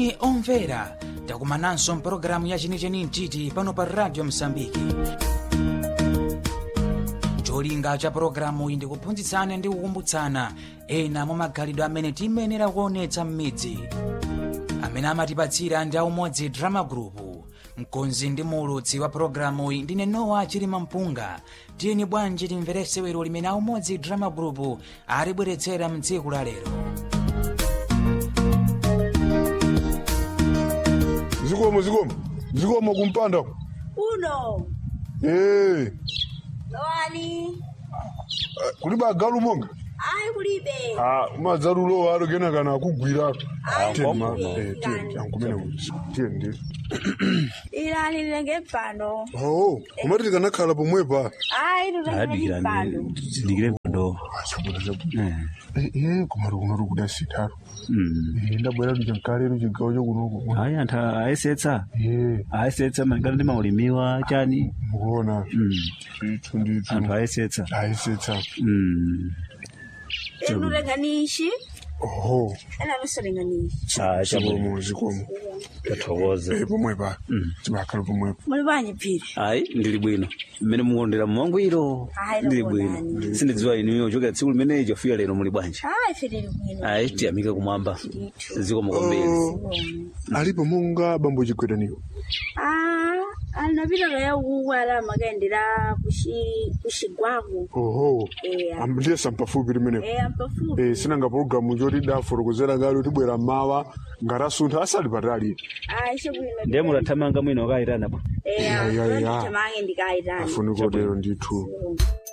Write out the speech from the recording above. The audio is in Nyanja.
moni omvera takumananso mpulogalamu ya chenicheni mtiti pano pa radio msambiki cholinga cha pulogalamu iyi ndikuphunzitsana ndi kukumbutsana ena mwa magalidwe amene tiyenera kuonetsa m'midzi amene amatipatsira ndi aumodzi drama group mkonzi ndi muulutsi wa pulogalamu iyi ndine nowa chilima mpunga tiyeni bwanji timverese wero limene aumodzi drama group alibweretsera mtsiku la lero zikomo zikomo zikomo kumpanda uno eh lowani kulibe agalu monga ayi kulibe ah madzalulo alo kena kana akugwira Ayi, tiyeni ma ngombe. eh tiyeni ankumene tiyeni ndi ilani lilenge mpando oh kumati tikanakhala pomwepa ayi tutengeni mpando zindikire mpando achabuda chabuda eh eh kumati kuno kuda sitaro eh ndabwera kuti nkalero chigawo chakunoko hayi anthu ayesetsa eh ayesetsa malingana ndi maulimiwa chani mukuona Mm. ndithu ndithu anthu ayesetsa ayisetsa Mm. enu tutenganishi oho ena lusolenganishi Ah, chabwino zikomo zikomo tathokoza eh pomwepa tibakhala pomwepa muli bwanji phiri ayi ndili bwino mmene mukondera mmangwiro Ayi, ndili ndakondani. bwino sindidziwa inuyo chokera tsiku limene chafika lero muli bwanji ayi phiri bwino ayi tiyamike kumwamba Ndithu. zikomo kwambiri alipo monga bambo chigwedaniyo ah anapita kaya ukuku ala makaendera kushi kushigwako oho Eh, Am- ndiye sampafupi limenepo eh ampafupi Eh, sinanga pologalamu choti dafotokozera kale kuti bwera mawa ngatasuntha asali patali ayi chabwino ndiye mutathamanga mwino wakayitana bwa eh Ya, ya, ya. tamange ndikayitani afuni kotero ndithu